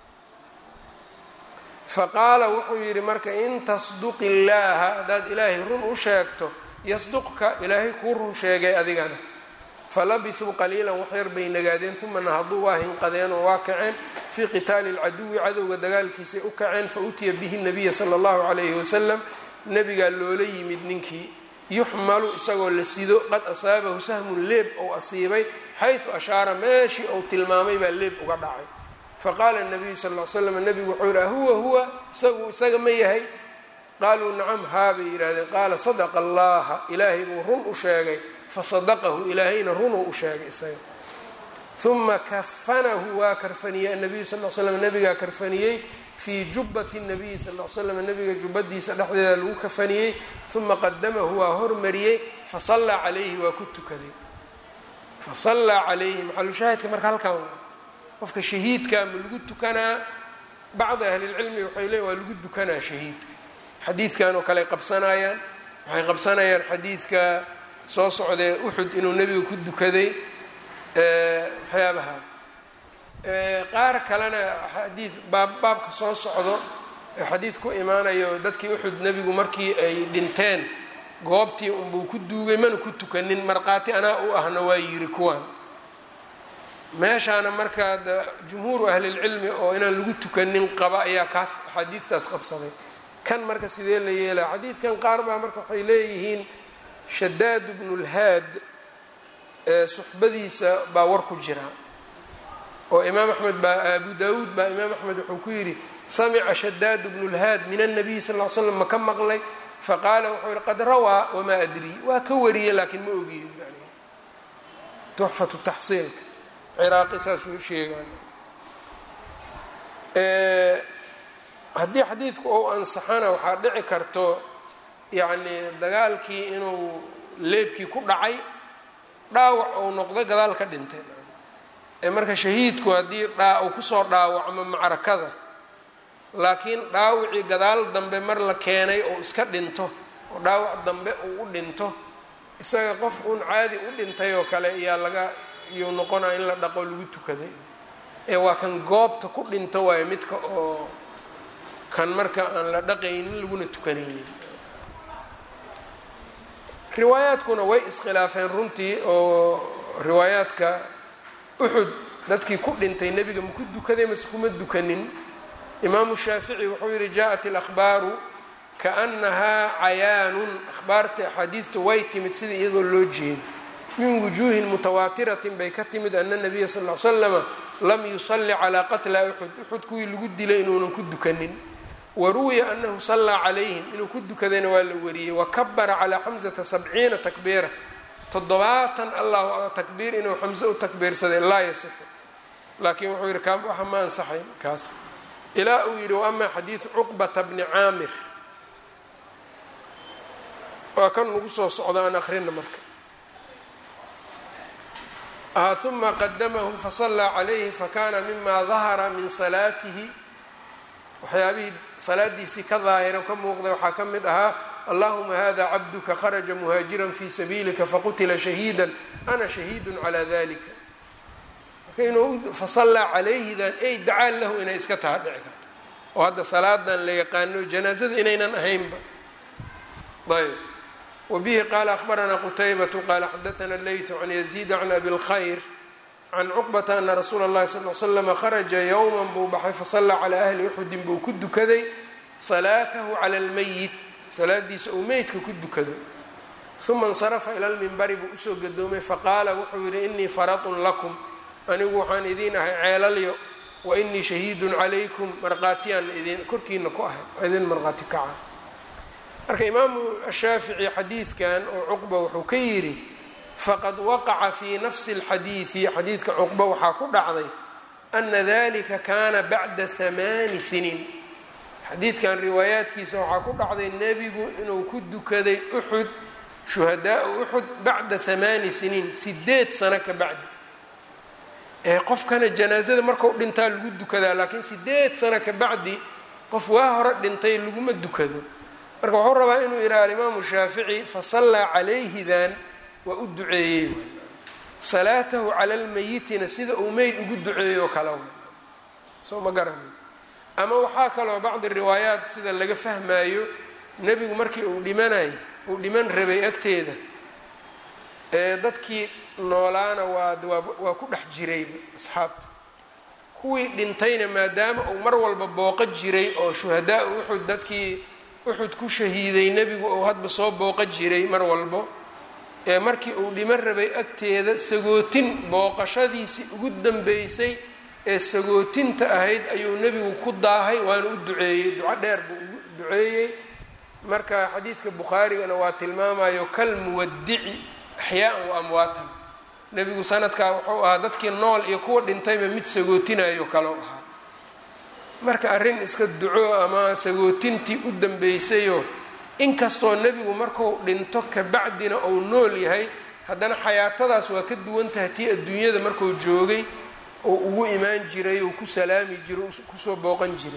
fa qaala wuxuu yidhi marka in tasduqi illaaha haddaad ilaahay run u sheegto yasduqka ilaahay kuu run sheegay adigana falabisuu qaliilan waxyar bay nagaadeen uma nahaduu waa hinqadeen oo waa kaceen fii qitaali lcaduwi cadowga dagaalkiisay u kaceen fa utiya bihi nabiya sala allahu calayhi wasalam nabigaa loola yimid ninkii yuxmalu isagoo la sido qad asaabahu sahmun leeb ou asiibay xaysu ashaara meeshii ou tilmaamay baa leeb uga dhacay faqaala nabiyu sal l slam nabigu wuxuu yidhi huwa huwa isagu isaga ma yahay qaaluu nacam haa bay yidhahdeen qaala sadaqa allaha ilaahay buu run u sheegay fasadaqahu ilaahayna runuu u sheegay isaga uma kafanahu waa karfaniyey annabiyu sal l slam nabigaa karfaniyey fii jubbati nabiyi sal l slam nabiga jubbadiisa dhexdeeda lagu kafaniyey uma qadamahu waa hormariyey fasallaa calayhi waa ku tukaday fasallaa calayhi maxalushaahidka marka halkan waa qofka shahiidka ma lagu tukanaa bacdi ahlilcilmi waxay leeyin waa lagu dukanaa shahiidka xadiidkan oo kale qabsanayaan waxay qabsanayaan xadiidka soo socdee uxud inuu nebiga ku dukaday waxyaabaha qaar kalena xadiid baab baabka soo socdo xadiid ku imaanayo dadkii uxud nebigu markii ay dhinteen goobtii unbuu ku duugay mana ku tukanin markhaati anaa u ahna waa yiri kuwaan meeshaana markaa jumhuuru ahlilcilmi oo inaan lagu tukanin qaba ayaa kaas xadiidtaas qabsaday kan marka sidee la yeelaa xadiidkan qaar baa marka waxay leeyihiin shadaad bnulhaad suxbadiisa baa war ku jira oo imaam axmed baa abu daawuud baa imaam axmed wuxuu ku yidhi samica shadaad bnulhaad min annabiy sal l slam ma ka maqlay faqaala wuxuu yihi qad rawaa wamaa adrii waa ka wariyey laakiin ma ogiyo tuxfatu taxsiilka ciraaqi saasuu sheegaan haddii xadiidku ou ansaxana waxaa dhici karto yacni dagaalkii inuu leebkii ku dhacay dhaawac ou noqdo gadaal ka dhintay ee marka shahiidku haddii dhaa uu kusoo dhaawacmo macrakada laakiin dhaawacii gadaal dambe mar la keenay oo iska dhinto oo dhaawac dambe uu u dhinto isaga qof uun caadi u dhintay oo kale ayaa laga iyuu noqonaa in la dhaqo lagu tukaday ee waa kan goobta ku dhinto waayo midka oo kan marka aan la dhaqaynin laguna tukanaynin riwaayaadkuna way iskhilaafeen runtii oo riwaayaadka uxud dadkii ku dhintay nebiga ma ku dukaday mase kuma dukanin imaamu shaafici wuxuu yihi jaaءat اlأkhbaaru kaأnahaa cayaanun akhbaarta axaadiidta way timid sida iyadoo loo jeedo min wujuuhin mutawaatiratin bay ka timid ana nabiya sal l slama lam yusalli calaa qatla uxud uxud kuwii lagu dilay inuunan ku dukanin waruwiya anahu sallaa calayhim inuu ku dukadayna waa la wariyey wakabara calaa xamsata sabciina takbiira toddobaatan allah takbiir inuu xamse u takbiirsaday laa yasixu laakiin wuxuu yihi ka waxa ma ansaxayn kaas ilaa uu yidhi waama xadiidu cuqbata bni caamir waa kan nagu soo socda aan akhrina marka uma qadamahu fasallaa calayhi fakana mima dahara min salaatihi waxyaabihii salaadiisii ka daahira ka muuqday waxaa ka mid ahaa allahuma hada cabduka kharaja muhaajiran fi sabiilika faqutila shahiida ana shahiidu calaa dalika marka inuu fasallaa calayhidan ey dacaan lahu inay iska taha dhici karto oo hadda salaadan la yaqaano janaazada inaynan ahaynba ayb wbihi qaala akhbaranaa qutaybatu qaala xadaana leytu can yaziida can abi lkhayr can cuqbata ana rasuula اllahi sal l slama kharaja yowman buu baxay fasallaa calaa ahli uxudin buu ku dukaday salaatahu cala lmeyit salaadiisa uu meydka ku dukado uma insarafa ila lmimbari buu usoo gadoomay faqaala wuxuu yihi inii faratun lakum anigu waxaan idiin ahay ceelalyo wa inii shahiidun calaykum markhaatiyaan idin korkiina ku ahay idin markhaati kaca marka imaamu shaafici xadiidkan oo cuqba wuxuu ka yidhi faqad waqaca fii nafsi اlxadiidi xadiidka cuqba waxaa ku dhacday ana dalika kana bacda hamaani siniin xadiidkan riwaayaadkiisa waxaa ku dhacday nebigu inuu ku dukaday uxud shuhadaau uxud bacda hamaani siniin sideed sano ka bacdi ee qofkana janaazada marku dhintaa lagu dukadaa laakiin sideed sano ka bacdi qof waa hore dhintay laguma dukado marka wuxuu rabaa inuu yidhaha alimaamu shaafici fasallaa calayhidan waa u duceeyey salaatahu cala lmayitina sida uu meyd ugu duceeyo kale w soo ma garani ama waxaa kaloo bacdi riwaayaat sida laga fahmaayo nebigu markii uu dhimanay uu dhiman rabay agteeda ee dadkii noolaana waa waa ku dhex jirayba asxaabta kuwii dhintayna maadaama uu mar walba booqo jiray oo shuhadaa uxud dadkii uxud ku shahiiday nebigu uu hadba soo booqo jiray mar walbo ee markii uu dhiman rabay agteeda sagootin booqashadiisii ugu dambeysay ee sagootinta ahayd ayuu nebigu ku daahay waana u duceeyey duco dheer buu ugu duceeyey marka xadiidka bukhaarigana waa tilmaamayo kal muwadici axyaaan wa amwaatan nebigu sanadkaa wuxuu ahaa dadkii nool iyo kuwa dhintayba mid sagootinayo kaloo ahaa marka arrin iska duco ama sagootintii u dambeysayoo inkastoo nebigu marku dhinto kabacdina uu nool yahay haddana xayaatadaas waa ka duwan tahay tii adduunyada markuu joogay oo ugu imaan jiray oo ku salaami jiray kusoo booqan jiray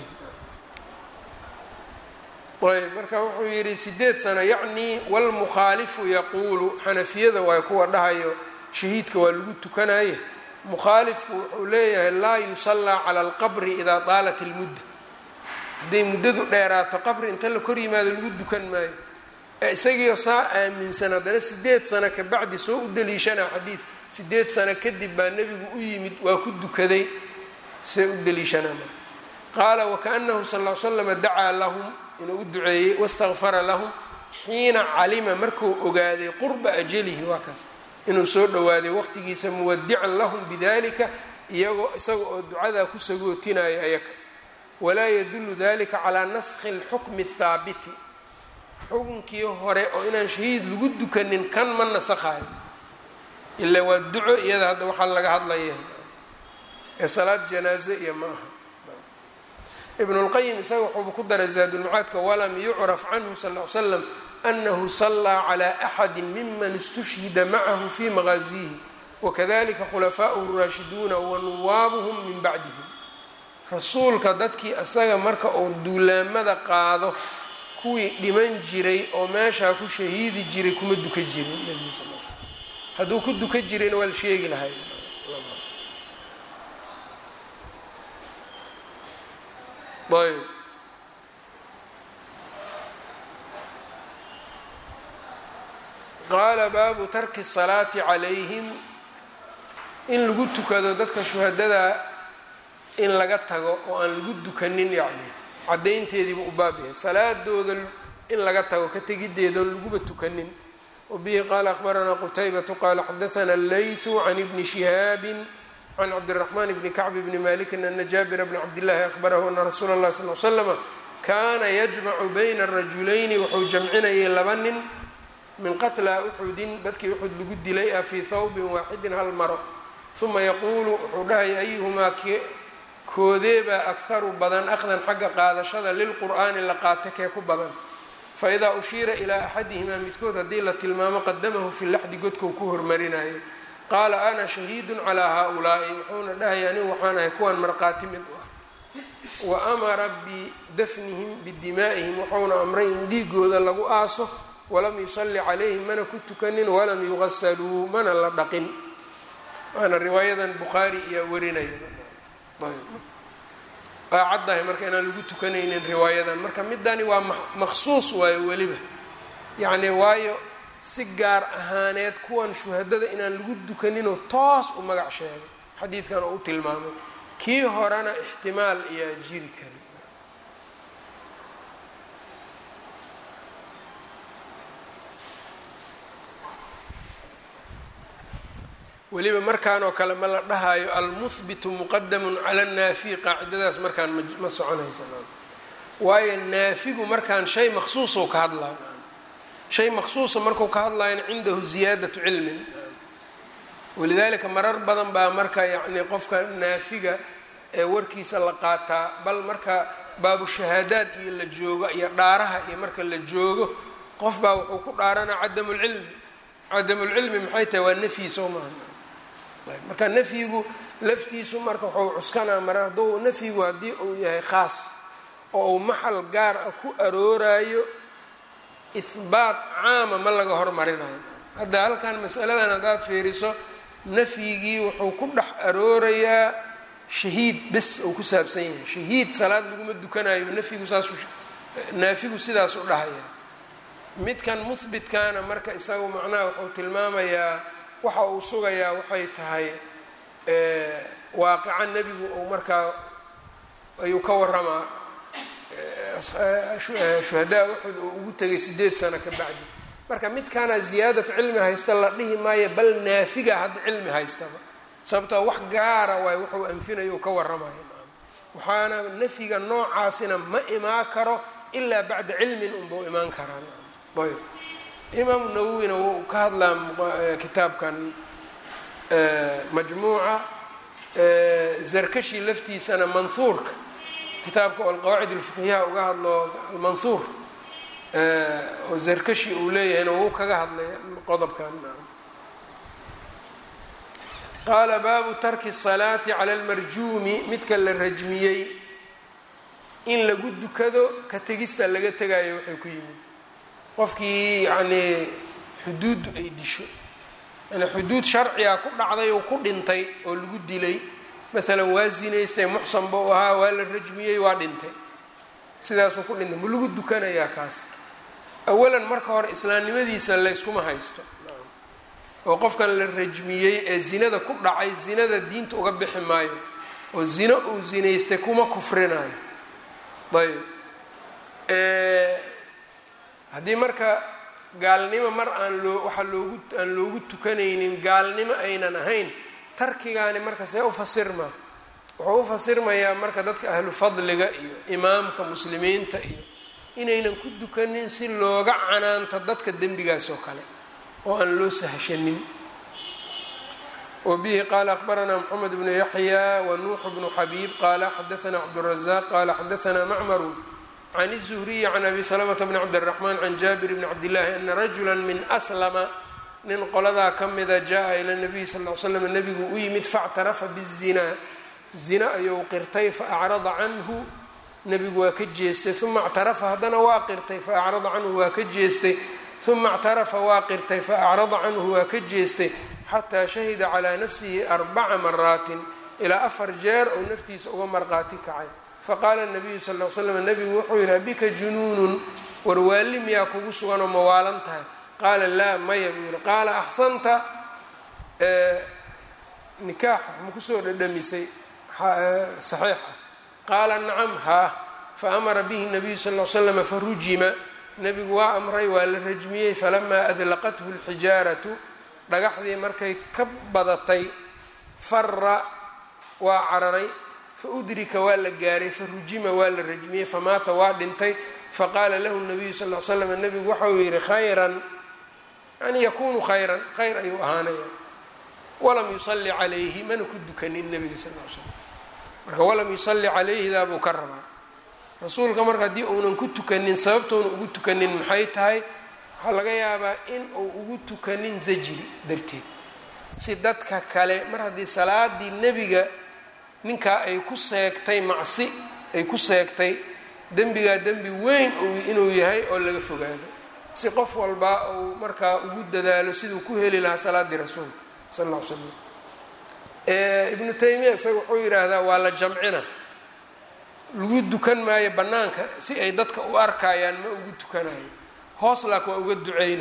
ayb marka wuxuu yidhi sideed sano yacnii walmukhaalifu yaquulu xanafiyada waay kuwa dhahayo shahiidka waa lagu tukanaye mukhaalifku wuxuu leeyahay laa yusallaa cala alqabri idaa daalat ilmudda hadday muddadu dheeraato qabri inta la kor yimaado lagu dukan maayo isagiio saa aaminsan haddana sideed sano ka bacdi soo u daliishanaa xadiid sideed sano kadib baa nebigu u yimid waa ku dukaday see u daliishanaa marka qaala wakaanahu sal l slama dacaa lahum inuu u duceeyey wastakfara lahum xiina calima markuu ogaaday qurba ajalihi waa kaas inuu soo dhowaaday waqtigiisa muwadican lahum bidalika iyagoo isaga oo ducadaa ku sagootinaya ayaga walaa yadulu dalika calaa naskhi اlxukmi الthaabiti xukunkii hore oo inaan shahiid lagu dukanin kan ma nasakhayo ilaa waa duco iyada hadda waxaa laga hadlaya ee salaad janaaze iyo ma aha ibn اlqayim isaga wuxuuba ku daray zaadulmacaadka walam yucraf canhu sal l slam anahu salaa calى axadi miman istushhida macahu fi maqaaziihi wakadalika khulafaa'uhu اraashiduuna wanuwaabuhum min bacdihim rasuulka dadkii isaga marka uu duulaamada qaado kuwii dhiman jiray oo meeshaa ku shahiidi jiray kuma duka jirin nebiga sal l slam hadduu ku duka jirayna waa la sheegi lahay ayb qaala baabu tarki الsalaati calayhim in lagu tukado dadka shuhadada in laga tago oo aan lagu dukanin yacni caddaynteediiba u baab yahay salaadooda in laga tago ka tegideeda oon laguba tukanin wabihi qaala akhbaranaa qutaybatu qaala xadaana allaythu can ibni shihaabin can cabdiraxmaan bni kacb bni malikin ana jaabira bna cabdillahi ahbarahu ana rasuula اllahi sal l slama kaana yajmacu bayna arajulayni wuxuu jamcinayay laba nin min qatla uxudin dadkii uxud lagu dilay ah fii thawbin waaxidin hal maro uma yaquulu wuxuu dhahaya ayuhumaa koodeebaa akharu badan akhdan xagga qaadashada lilqur'aani la qaato kee ku badan faidaa ushiira ilaa axadihimaa midkood haddii la tilmaamo qadamahu fi laxdi godkou ku hormarinayay qaala ana shahiidun calaa haa-ulaa'i wuxuuna dhahaya anigu waxaan ahay kuwan marqaati mid u ah wa amara bidafnihim bidimaa'ihim wuxuuna amray in dhiigooda lagu aaso walam yusalli calayhim mana ku tukanin walam yugasaluu mana la dhaqin waana riwaayadan bukhaari iyaa warinaya waa caddahay marka inaan lagu tukanaynin riwaayadan marka midani waa maqsuus waayo weliba yacni waayo si gaar ahaaneed kuwan shuhadada inaan lagu dukaninoo toos u magac sheegay xadiidkan oo u tilmaamay kii horena ixtimaal ayaa jiri kari weliba markaan oo kale ma la dhahayo almuhbitu muqadamun cala annaafiy qaacidadaas markaan ma soconaysa waayo naafigu markaan shay maqsuusou ka hadlayo shay maqsuusa marku ka hadlayan cindahu ziyaadatu cilmin walidaalika marar badan baa marka yacni qofka naafiga ee warkiisa la qaataa bal marka baabu shahaadaad iyo la joogo iyo dhaaraha iyo marka la joogo qof baa wuxuu ku dhaaranaa cadamulcilmi cadamulcilmi maxay tahay waa nafyi soo maaha marka nafyigu laftiisu marka waxuu cuskanaa mara hadduu nafyigu haddii uu yahay khaas oo uu maxal gaar ah ku aroorayo ihbaat caama ma laga hormarinayo hadda halkan masaladan haddaad fiiriso nafyigii wuxuu ku dhex aroorayaa shahiid bes uu ku saabsan yahay shahiid salaad laguma dukanayo nafyigu saas naafigu sidaas u dhahaya midkan muhbitkaana marka isagu macnaha wuxuu tilmaamayaa waxa uu sugayaa waxay tahay waaqica nebigu uu markaa ayuu ka waramaa shuhadaa uxud oo ugu tegay sideed sano ka bacdi marka midkaana ziyaadatu cilmi haysta la dhihi maayo bal naafiga hadda cilmi haystaba sababtoo wax gaara waay wuxuu anfinayo ka waramaya waxaana nafyiga noocaasina ma imaan karo ilaa bacda cilmin unbau imaan karaa ayb imaamu nawowina wuu ka hadlaa kitaabkan majmuuca zarkashi laftiisana manhuurka kitaabka oo alqawaacid alfiqhiyaha uga hadlo almanhuur oo zarkashi uu leeyahayna wuu kaga hadlay qodobkan qaala baabu tarki الsalaati cala almarjuumi midka la rajmiyey in lagu dukado ka tegista laga tegayo waxay ku yimid qofkii yacnii xuduuddu ay disho yani xuduud sharciga ku dhacday oo ku dhintay oo lagu dilay maalan waa zinaystay muxsan buu ahaa waa la rajmiyey waa dhintay sidaasuu ku dhintay ma lagu dukanayaa kaas awalan marka hore islaamnimadiisa layskuma haysto oo qofkan la rajmiyey ee zinada ku dhacay zinada diinta uga bixi maayo oo zino uu zinaystay kuma kufrinayo ayb haddii marka gaalnimo mar aan loo waxaa loogu aan loogu tukanaynin gaalnimo aynan ahayn tarkigaani marka see u fasirmaa wuxuu u fasirmayaa marka dadka ahlu fadliga iyo imaamka muslimiinta iyo inaynan ku dukanin si looga canaanto dadka dembigaas oo kale oo aan loo sahashanin wbihi qala akbaranaa mxamed bnu yaxya wanuuxu bnu xabiib qala xadaana cabdالrazaq qala xadaana macmaru can الzuhriyi can abi salamta bni cabdالraxman can jaabir bni cabdillahi ana rajula min aslama nin qoladaa ka mida jaءa ila nabiy sal l slam nabigu u yimid faاctarafa bالzina zina ayuu qirtay faacrada canhu nebigu waa ka jeestay uma اctarafa haddana waa qirtay faacrada canhu waa ka jeestay uma اctarafa waa qirtay faacrada canhu waa ka jeestay xataa shahida calaa nafsihi arbaca maraatin ilaa afar jeer oo naftiisa uga marqaati kacay faqaala nabiyu sal l slam nebigu wuxuu yidhi abika junuunun warwaali miyaa kugu suganoo mawaalan tahay qaala laa maya buu yihi qaala axsanta nikaax ma kusoo dhadhamisay saxiix ah qaala nacam haa faamara bihi nabiyu sal l slama farujima nebigu waa amray waa la rajmiyey falamaa adlaqathu lxijaaratu dhagaxdii markay ka badatay fara waa cararay fa udrika waa la gaaray fa rujima waa la rajmiyey famaata waa dhintay faqaala lahu nabiyu sal l slam nebigu waxa uu yihi khayran yani yakunu khayran khayr ayuu ahaanaya walam yusalli calayhi mana ku dukanin nebiga sal l slam marka walam yusalli calayhidaa buu ka rabaa rasuulka marka haddii uunan ku tukanin sababtoona ugu tukanin maxay tahay waxaa laga yaabaa in uu ugu tukanin zajri darteed si dadka kale mar haddii salaadii nebiga ninkaa ay ku seegtay macsi ay ku seegtay dembigaa dembi weyn inuu yahay oo laga fogaado si qof walba uu markaa ugu dadaalo siduu ku heli lahaa salaadii rasuulka sal alla l slam ibnu taymiya isaga wuxuu yidhaahdaa waa la jamcina lagu dukan maayo bannaanka si ay dadka u arkayaan ma ugu tukanayo hoos laak waa uga duceyna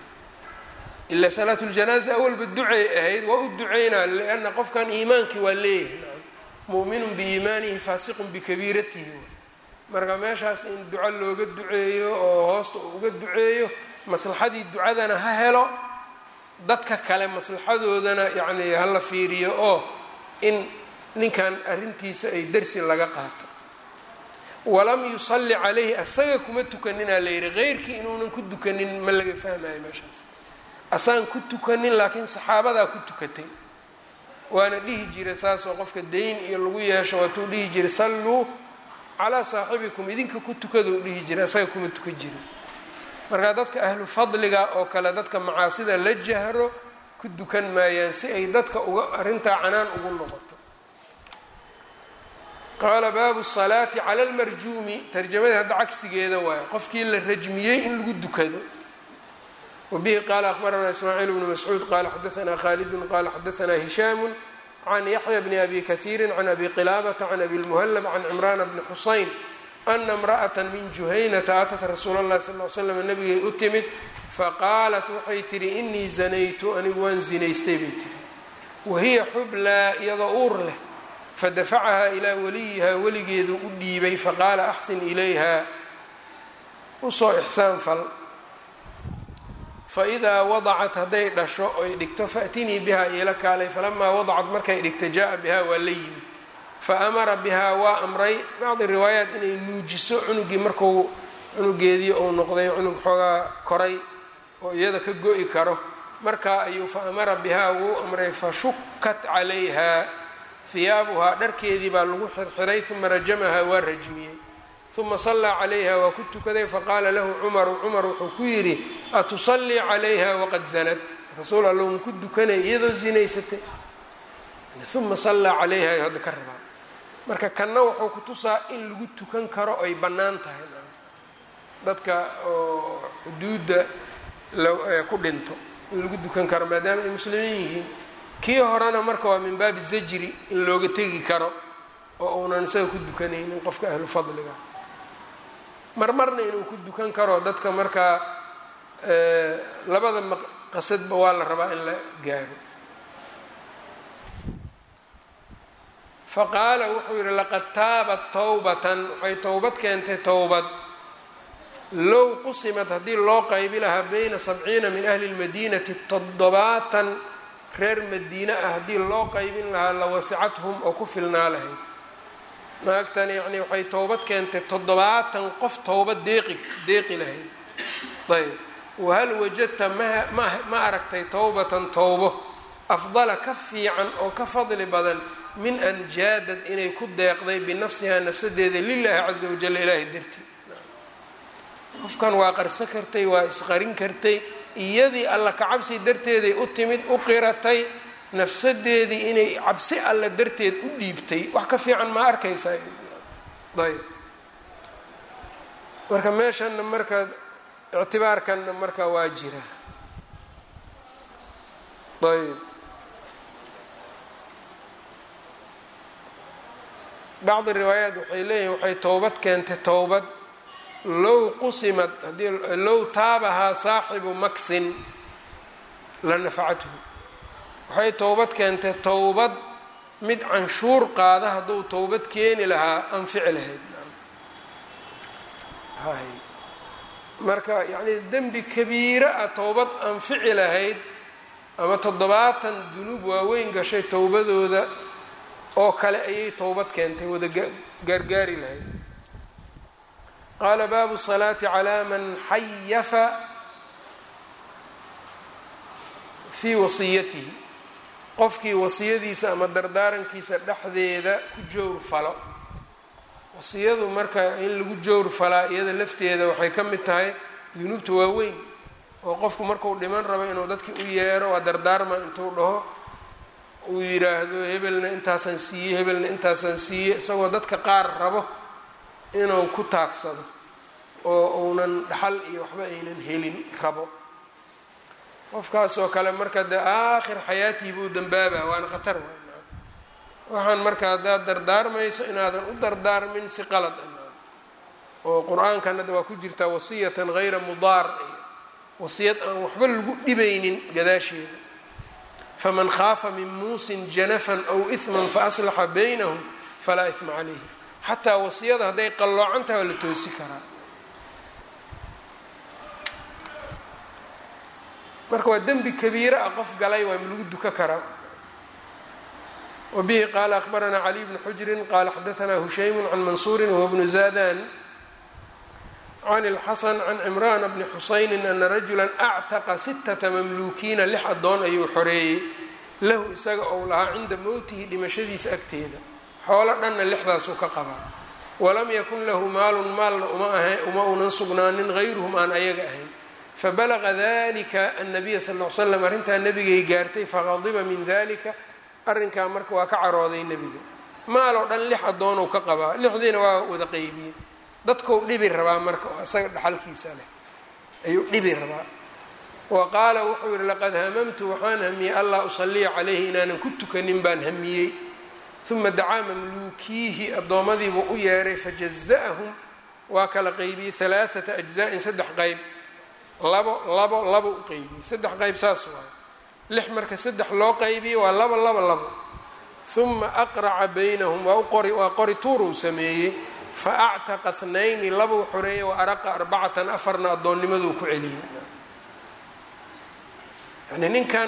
ilaa salaatuljanaaza awalba ducay ahayd waa u duceynaa lianna qofkan iimaankii waa leeyahay mu'minun biiimaanihi faasiqun bikabiiratihi marka meeshaas in duco looga duceeyo oo hoosta uu uga duceeyo maslaxadii ducadana ha helo dadka kale maslaxadoodana yacni hala fiiriyo oo in ninkan arrintiisa ay dersi laga qaato walam yusalli calayhi asaga kuma tukaninaa la yidhi keyrkii inuunan ku tukanin ma laga fahmayo meeshaas asaan ku tukanin laakiin saxaabadaa ku tukatay waana dhihi jiray saasoo qofka dayn iyo lagu yeesho waatuu dhihi jiray salluu calaa saaxibikum idinka ku tukadou dhihi jiray asaga kuma tukan jirin marka dadka ahlu fadliga oo kale dadka macaasida la jahro ku dukan maayaan si ay dadka uga arrintaa canaan ugu noqoto qaala baabu salaati cala almarjuumi tarjamadii hadda cagsigeeda waayo qofkii la rajmiyey in lagu dukado wabihi qaala akhbaranaa ismaaciil bnu mascuud qaala xadaanaa khaalidun qaala xadaanaa hishaamu can yaxya bni abi kahiiri can abi qilaabata can abi lmuhallab can cimraana bni xusayn ana imra'ata min juhaynata atat rasuula اllahi sal l slam nabigay u timid faqaalat waxay tihi inii zanaytu anigu waan zinaystay bay tihi wahiya xublaa iyadoo uur leh fadafacahaa ilaa waliyihaa weligeedu u dhiibay faqaala axsin ilayha usoo ixsaan fal faidaa wadacat hadday dhasho oy dhigto faatinii bihaa iila kaalay falamaa wadacat markay dhigta jaa bihaa waa la yimid faamara bihaa waa amray bacdi riwaayaat inay nuujiso cunugii marku cunugeedii uu noqday cunug xoogaa koray oo iyada ka go-i karo markaa ayuu fa amara bihaa wuu amray fashukat calayha hiyaabuhaa dharkeedii baa lagu xirxiray uma rajamahaa waa rajmiyey uma sallaa calayha waa ku tukaday faqaala lahu cumaru cumar wuxuu ku yidhi atusallii calayha waqad zanad rasuul alla ma ku dukanay iyadoo zinaysatay uma sallaa calayha ay hadda ka rabaa marka kanna wuxuu ku tusaa in lagu tukan karo ay bannaan tahay dadka oo xuduudda ku dhinto in lagu dukan karo maadaama ay muslimiin yihiin kii horena marka waa min baabi zajri in looga tegi karo oo uunan isaga ku dukanaynin qofka ahlu fadliga marmarna inuu ku dukan karo dadka markaa labada maqasadba waa la rabaa in la gaaro faqaala wuxuu yidhi laqad taabat towbatan waxay towbad keentay towbad low qusimat haddii loo qaybi lahaa bayna sabciina min ahli lmadiinati toddobaatan reer madiine ah haddii loo qaybin lahaa la wasicathum oo ku filnaa lahayd naagtan yacnii waxay towbad keentay toddobaatan qof towbad deeqi deeqi lahayd ayb wahal wajadta ma ma aragtay towbatan towbo afdala ka fiican oo ka fadli badan min an jaadad inay ku deeqday binafsihaa nafsadeeda lilaahi casa wajal ilaahay dartii qofkan waa qarso kartay waa isqarin kartay iyadii alla ka cabsi darteeday u timid u qiratay nafsadeedii inay cabsi alla darteed u dhiibtay wax ka fiican ma arkaysaa ayb marka meeshanna marka ictibaarkanna marka waa jira ayb bacdi riwaayaat waxay leeyihin waxay towbad keentay towbad low qusimad hadii low taabahaa saaxibu maksin la nafacathu waxay towbad keentay towbad mid canshuur qaada hadduu towbad keeni lahaa anfici lahayd marka yacnii dembi kabiira ah towbad anfici lahayd ama toddobaatan dunuub waaweyn gashay towbadooda oo kale ayay towbad keentay wada gaargaari lahayd qaala baabu salaati calaa man xayafa fii wasiyatihi qofkii wasiyadiisa ama dardaarankiisa dhexdeeda ku jowr falo wasiyadu marka in lagu jowr falaa iyada lafteeda waxay ka mid tahay dunuubta waaweyn oo qofku marku dhiman rabo inuu dadkii u yeero waa dardaarma intuu dhaho uu yidhaahdo hebelna intaasaan siiyey hebelna intaasaan siiyey isagoo dadka qaar rabo inuu ku taagsado oo uunan dhaxal iyo waxba aynan helin rabo qofkaasoo kale marka dee aakhir xayaatii buu dambaaba waana khatar waxaan marka haddaad dardaarmayso inaadan u dardaarmin si qalad a oo qur-aankan hadda waa ku jirtaa wasiyatan hayra mudaar wasiyad aan waxba lagu dhibaynin gadaasheeda faman khaafa min muusin janafan aw ihman faaslaxa baynahum falaa ihma calayhi xataa wasiyada hadday qalloocan tahay waa la toosi karaa marka waa dembi kabiira ah qof galay waa lagu duka karaa wabihi qaala akhbaranaa caliy bnu xujrin qaala xadaanaa hushaymu can mansuurin wahuwa bnu zaadan can اlxasan can cimrana bni xusayni ana rajula actaqa sitata mamluukiina lix addoon ayuu xoreeyey lahu isaga ou lahaa cinda mowtihi dhimashadiisa agteeda xoolo dhanna lixdaasuu ka qabaa walam yakun lahu maalun maalna uma unan sugnaanin hayruhum aan ayaga ahayn fabalaga dalika annabiya sal l slam arrintaa nebigay gaartay faqadiba min dalika arrinkaa marka waa ka carooday nebiga maaloo dhan lix addoonuu ka qabaa lixdiina waa wada qeybiyey dadkou dhibi rabaa marka oo isaga dhaxalkiisa leh ayuu dhibi rabaa wa qaala wuxuu yihi laqad hamamtu waxaan hamiyey allaa usaliya calayhi inaanan ku tukanin baan hamiyey uma dacaa mamluukiihi addoommadiibuu u yeeray fajaza'ahum waa kala qeybiyey halaaata ajza'in saddex qeyb labo labo labo u qeybiyey saddex qeyb saas waayo lix marka saddex loo qeybiyey waa labo labo labo uma aqraca baynahum waa u qori waa qori tuuruu sameeyey fa actaqa thnayni labuu xoreeyey wa araqa arbacatan afarna addoonnimaduu ku celiyey yani ninkan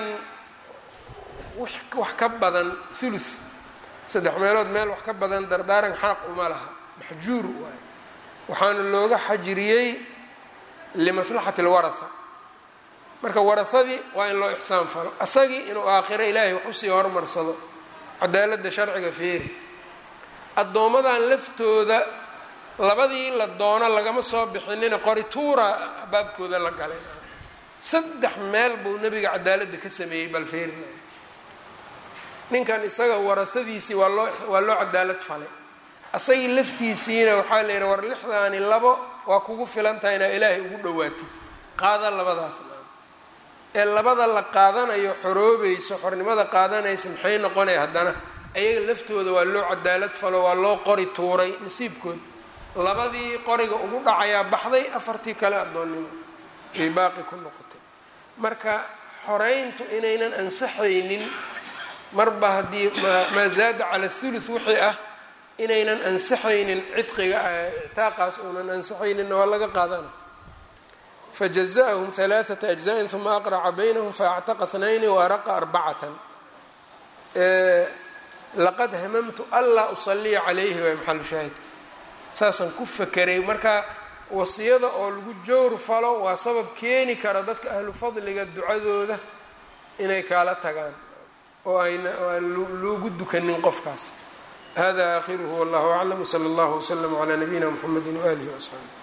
wax ka badan thuluth saddex meelood meel wax ka badan dardaaran xaq uma laha maxjuur waayo waxaana looga xajiriyey limaslaxati alwaraha marka warahadii waa in loo ixsaan falo asagii inuu aakhiro ilaahay wax usii hormarsado cadaaladda sharciga feeri addoommadan laftooda labadii la doono lagama soo bixinina qorituura baabkooda la galay saddex meel buu nebiga cadaaladda ka sameeyey bal feerina ninkan isaga warahadiisii waa loo waa loo cadaalad falay asagii laftiisiina waxaa la yidhi war lixdaani labo waa kugu filan tahay inaa ilaahay ugu dhawaatid qaada labadaas ee labada la qaadanayo xoroobayso xornimada qaadanaysa maxay noqonaya haddana ayaga laftooda waa loo cadaalad falo waa loo qori tuuray nasiibkood labadii qoriga ugu dhacayaa baxday afartii kale addoonnimo ay baaqi ku noqotay marka xoreyntu inaynan ansaxaynin marba haddii maa zaada cala thuluth wixii ah inaynan ansaxaynin cidqiga ictaaqaas uunan ansaxayninna waa laga qaadana fajaza'ahum halaaثata ajza'in uma aqraca baynahum faactaqa اthnayni waaraqa arbacatan laqad hamamtu anlaa usaliya calayhi waa maxalu shaahidka saasaan ku fakeray marka wasiyada oo lagu jowr falo waa sabab keeni kara dadka ahlu fadliga ducadooda inay kaala tagaan oo ayna aan loogu dukanin qofkaas hada aakhiruhu wallahu aclam wsala allahu wslama calaa nabiyina mxamedi waaalihi waasxaabi